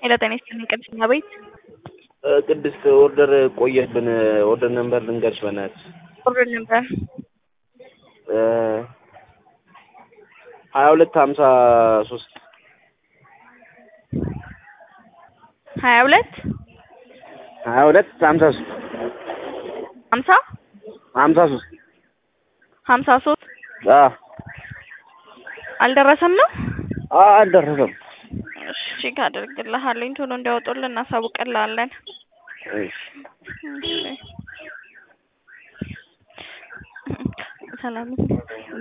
ሄሎ ጤና ይስጥልኝ ቅድስት ቤት ቅድስት ኦርደር ቆየብን። ኦርደር ነምበር ልንገርሽ በእናትሽ ኦርደር ነበር ሀያ ሁለት ሀምሳ ሶስት ሀያ ሁለት ሀያ ሁለት ሀምሳ ሶስት ሀምሳ ሀምሳ ሶስት ሀምሳ ሶስት አዎ አልደረሰም ነው? አዎ አልደረሰም። እሺ ቼክ አደርግልሃለኝ ቶሎ እንዲያወጡልን እናሳውቅልሃለን። እሺ እሺ ሰላም